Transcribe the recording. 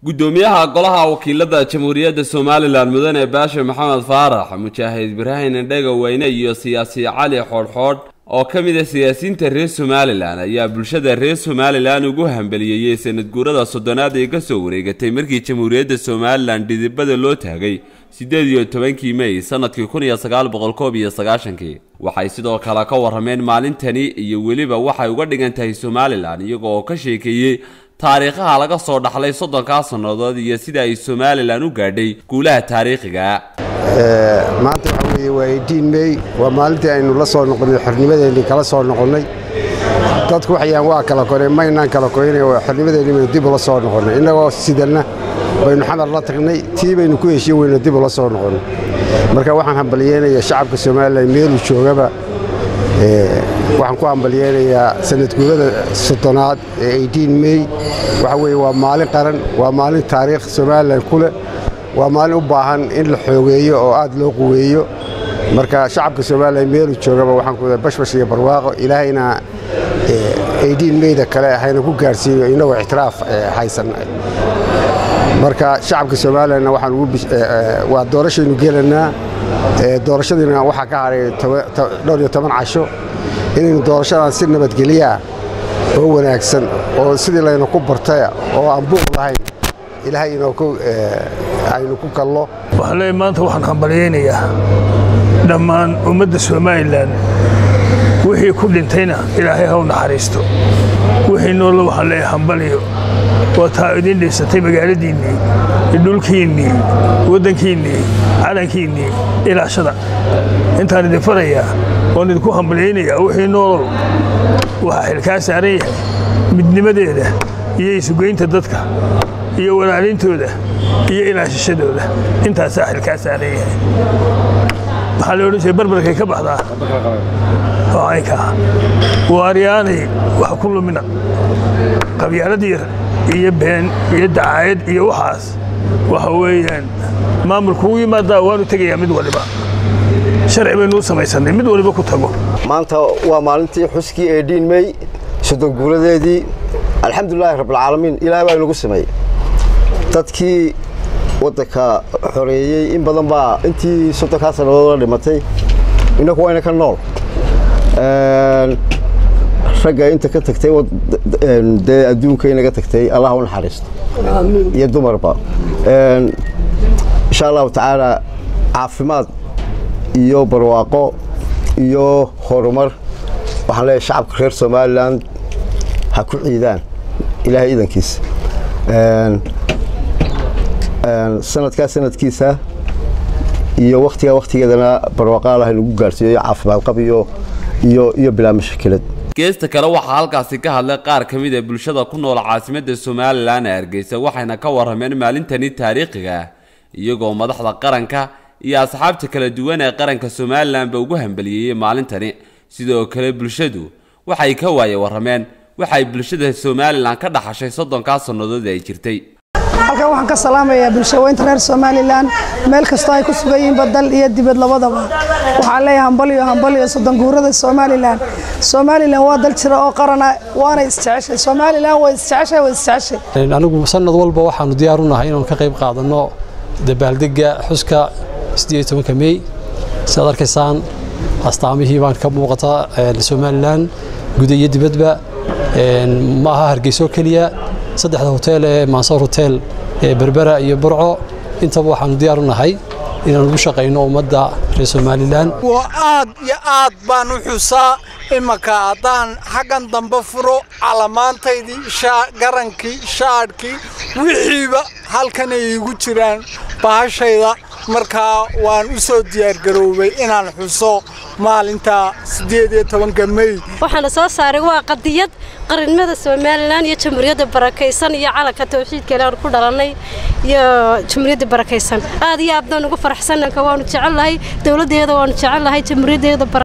gudoomiyaha golaha wakiilada jamhuuriyadda somalilan mudane baashe maxamed faarax mujaahid ibraahim indhega weyne iyo siyaasi cali xoodhxoodh oo ka mid a siyaasiyiinta reer somalilan ayaa bulshada reer somalilan ugu hambeliyeeyey sanad guurada soddonaad ee kasoo wareegatay markii jamhuuriyadda somalilan dhidibada loo taagay siddeed iyo tobankii mey sanadkii kun iyo sagaal boqol koob iyo sagaashankii waxay sidoo kale ka warrameen maalintani iyo weliba waxay uga dhigan tahay somalilan iyaga oo ka sheekeeyey taariikhaha laga soo dhaxlay soddonkaa sannadood iyo sida ay somalilan u gaadhay guulaha taariikhiga maanta waxaa weeye waa eidiin mey waa maalintii aynu la soo noqonnay xornimadeennii kala soo noqonnay dadku waxayaan waa kala koreen maynaan kala korinay waa xornimadeennii baynu dib ula soo noqonnay innagoo sidanna baynu xamar la tagnay tii baynu ku heshiin weyno dib ula soo noqonnay marka waxaan hambalyeynayaa shacabka somalilan meeluu joogaba waxaan ku hambalyeynayaa sanadguurada soddonaad ee eidiin mey waxa weeye waa maalin qaran waa maalin taariikh somalilan ku leh waa maalin u baahan in la xoogeeyo oo aad loo quweeyo marka shacabka somalilan meeluu joogaba waxaan ku bashbash iyo barwaaqo ilaahayna eidiin meyda kale hayna ku gaarhsiiyo innagoo ictiraaf haysan marka shacabka somalilanna waxaan waa doorashaynu gelanaa doorashadiina waxaa ka haray dhowr iyo toban casho inaynu doorashadan si nabadgelyaa oo wanaagsan oo sidii layna ku bartaya oo aan buuq lahayn ilaahay aynu ku kallo waxaan leeyahay maanta waxaan hambalyaynayaa dhammaan ummadda somalilan wixii ku dhintayna ilaahay ha u naxariisto wixii noolla waxaan leeyahay hambaliyo waa taa idin dhiisatay magaaladiinnii dhulkiinnii waddankiinnii calankiinnii ilaashada intaan idin farayaa oon idinku hambalyaynayaa wixii noolol waxaa xilkaa saaran yahay midnimadeeda iyo isugeynta dadka iyo walaalintooda iyo ilaashashadooda intaasaa xilkaa saaran yahay waxaa la odhan jiray barbarkay ka baxdaa aynkaa waaryaanay wax ku lumina qabyaalad yar iyo been iyo dacaayad iyo waxaas waxa weeyaan maamulku u yimaadaa waanu tegayaa mid waliba sharci baynuu samaysannay mid waliba ku tago maanta waa maalintii xuskii ee dhiin mey soddon guuradeedii alxamdulilaahi rabbilcaalamiin ilaahay baa inagu sameeyey dadkii waddanka xoreeyey in badan baa intii soddonkaa sannadood la dhimatay innaku wayna ka nool ragga inta ka tagtay dee adduunka inaga tagtay allah u naxariisto iyo dumarba insha allahu tacaala caafimaad iyo barwaaqo iyo horumar waxaan leeyahay shacabka reer somalilan ha ku ciidaan ilaahay iidankiisa sanadkaa sanadkiisa iyo wakhtigaa wakhtigeedana barwaaqaal ah inagu gaarsiiyo iyo caafimaad qab iyo iyo iyo bilaa mashakilad geesta kale waxaa halkaasi ka hadlay qaar ka mid a bulshada ku nool caasimadda somalilan ee hargeysa waxayna ka warrameen maalintani taariikhiga ah iyagoo madaxda qaranka iyo asxaabta kala duwan ee qaranka somalilanba ugu hambaliyeeyey maalintani sidoo kale bulshadu waxay ka waaye warrameen waxay bulshada somalilan ka dhaxashay soddonkaa sannadood ay jirtay halkan waxaan ka salaamayaa bulshaweynta reer somalilan meel kastoo ay ku sugan yihiinba dal iyo dibad labadaba waxaan leeyahay hambaliyo hambaliyo soddon guurada somalilan somalilan waa dal jira oo qarana waana isjeceshay somalilan way isjeceshay way isjeceshay anigu sanad walba waxaanu diyaar u nahay inaanu ka qayb qaadanno dabaaldega xuska siddeed iyo tobanka mey sidaad arkaysaan astaamihii baan ka muuqata somalilan guda iyo dibadba ma aha hargeyso keliya saddexda hotel ee mansoor hotel ee berbera iyo burco intaba waxaanu diyaar u nahay inaanu ugu shaqayno ummadda reer somalilan aad iyo aad baan u xusaa imanka haddaan xaggan dambe furo calamaantaydii garankii shaadhkii wixiiba halkanay igu jiraan bahashayda markaa waan u soo diyaargaroobay inaan xuso maalinta siddeed iyo tobanka mey waxaana soo saaray waa qadiyad qarannimada somalilan iyo jamhuuriyadda barakaysan iyo calanka tawxiidkeele aan ku dhalannay iyo jamhuuriyadda barakaysan aad iyo aad baan ugu faraxsananka waanu jecelnahay dowladdeeda waanu jecelnahay jamhuuriyaddeeda